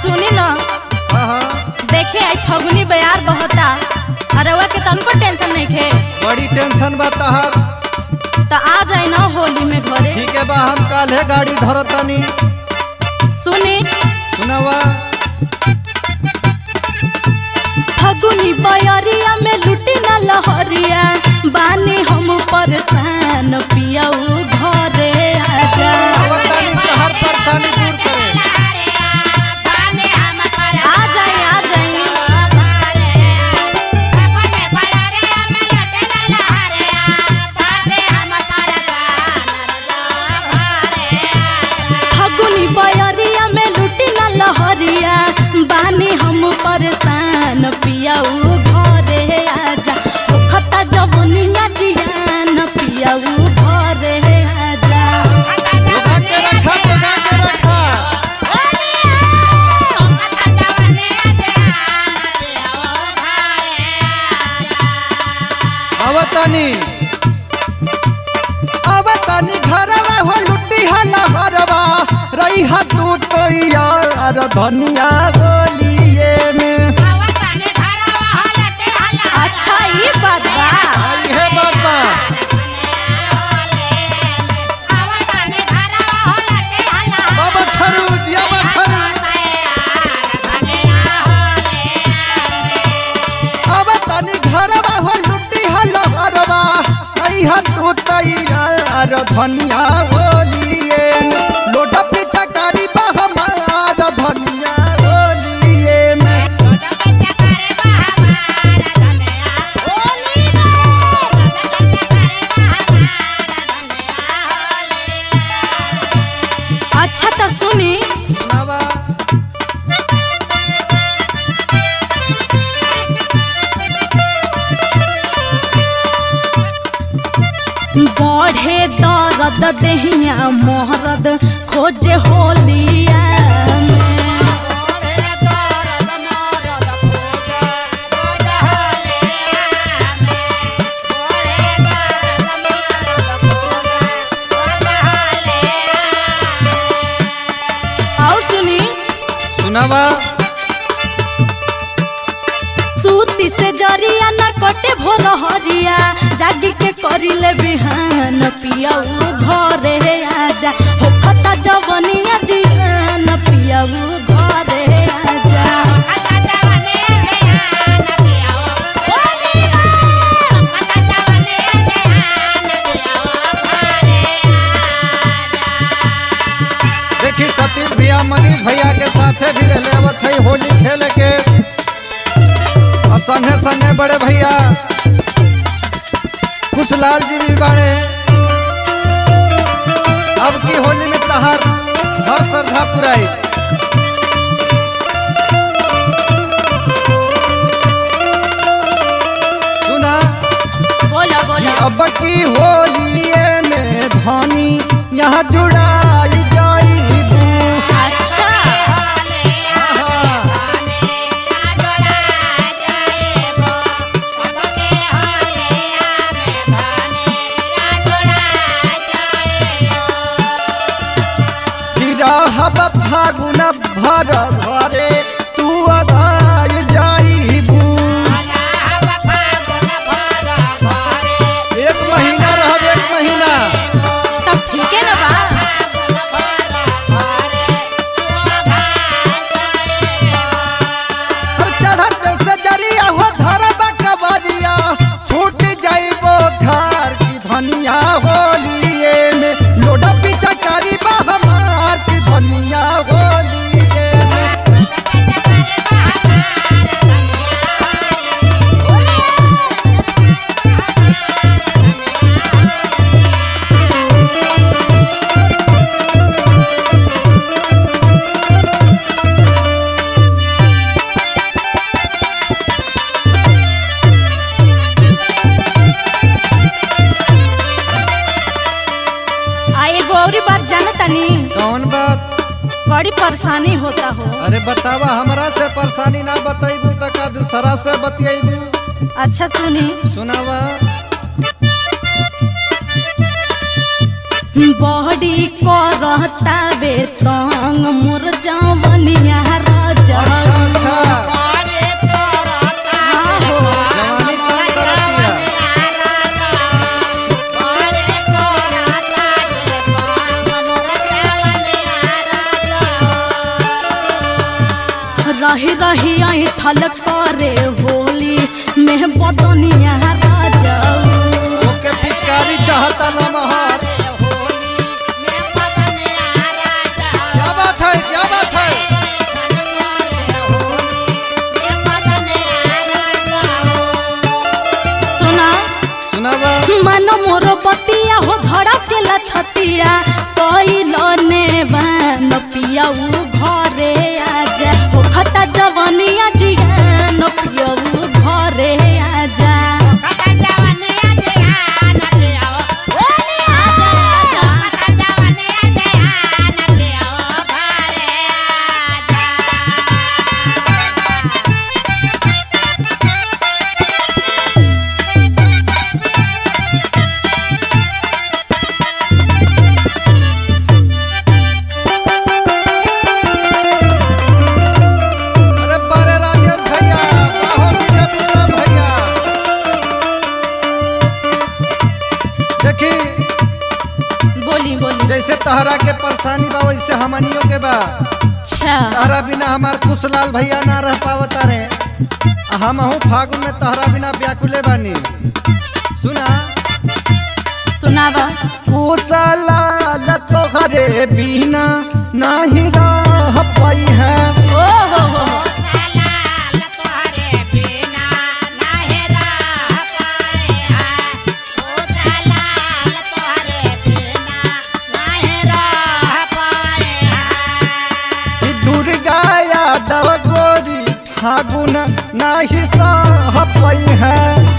सुनी न हाँ हाँ देखे आई फगुनी बयार बहता अरवा के तनको टेंशन नहीं खे बड़ी टेंशन बा तहार तो आ जाए न होली में घरे ठीक है बा हम काल्हे गाड़ी धरतनी सुनी सुनावा फगुनी बयरिया में लुटी न लहरिया बानी हम परेशान पियाऊ घरे आजा आवतानी तहार परेशानी दूर करे आ जाए आ जाए फगुनी बयरिया में लुटी न लहरिया बानी हम परेशान पियाऊ घरे आजा खता जवनिया जियान पियाऊ घरे आजा जोगा के रखा जोगा के रखा आवतानी आवतानी घरवा हो लुटी हा नहरवा रही हा तू तो यार धनिया गोलिए में अच्छा ये बात बा आई है बाबा बाबा छरू जिया बा छरू आवतानी घरवा हो लुटी हा नहरवा रही हा तू तो यार धनिया गोलिए में लोटा पीछा करी बा हमार धनिया गोलिए में अच्छा तो सुनी नवा बढ़े दर्द देहिया मोहरद खोजे होलिया में और सुनी सुनावा सूती से जरिया न कटे भोर हरिया जागी के करिले बिहान पियाऊ घरे आजा हो खता जवनिया जियान पियाऊ घरे आजा देखी सतीश भैया मनीष भैया के साथे भी रहले आवत है होली खेले के और संगे संगे बड़े भैया खुशलाल जी भी बड़े अब की होली में तहार हर श्रद्धा पुराई सुना बोला बोला अब की होलिए में धनी यहाँ जुड़ाई जाई अच्छा रहब फागुन भर घरे तू अगाई जाइबू एक महीना रहब एक महीना तब ठीक है ना बा हर चढ़त से जरिया हो धरब कबरिया छूट जाइबो घर की धनिया होलिए में लोडा पीछा करी बा हमार की धनिया होलिए में आ एगो और बात जाना तनी कौन बात बड़ी परेशानी होता हो अरे बतावा हमरा से परेशानी ना बताइबू त का दूसरा से बतियाइबू अच्छा सुनी सुनावा बड़ी करता बे तंग मोर जवनिया रज रही रही ऐठल करे होली में बदनिया राजाऊ ओके पिचकारी चाहता लमहर क्या बात है क्या बात है सुना सुनावा मन मोर बतिया हो धड़ा के लछतिया कइलो ने बान पियाऊ घरे आजा हो खता जवनिया जियान पियाऊ घरे आजा अरे बड़े राजेश भैया बाहो विजय बिरला भैया देखी बोली बोली जैसे तहरा के परेशानी बा वैसे हमनियों के बा अच्छा तहरा बिना हमार कुशलाल भैया ना रह पावता रे हम हूँ फागुन में तहरा बिना व्याकुले बानी सुना सुनावा कुशलाल तोहरे बिना नहीं रह पाई है ओ हो हो हो। कि दुर्गा यादव गोरी फागुन नहीं सह पाई है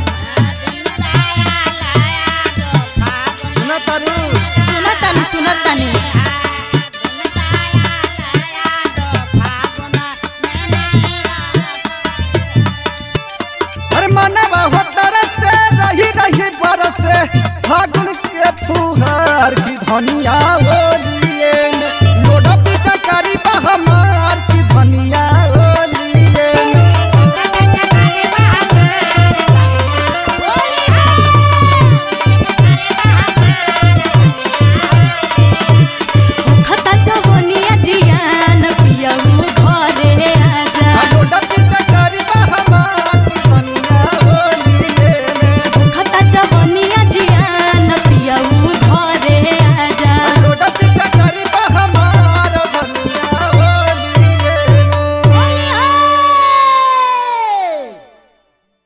सुना तारू सुना तानी सुना तानी अरे मनवा हो तरस से रही रही बरस फागुन के फुहार की धनिया ओर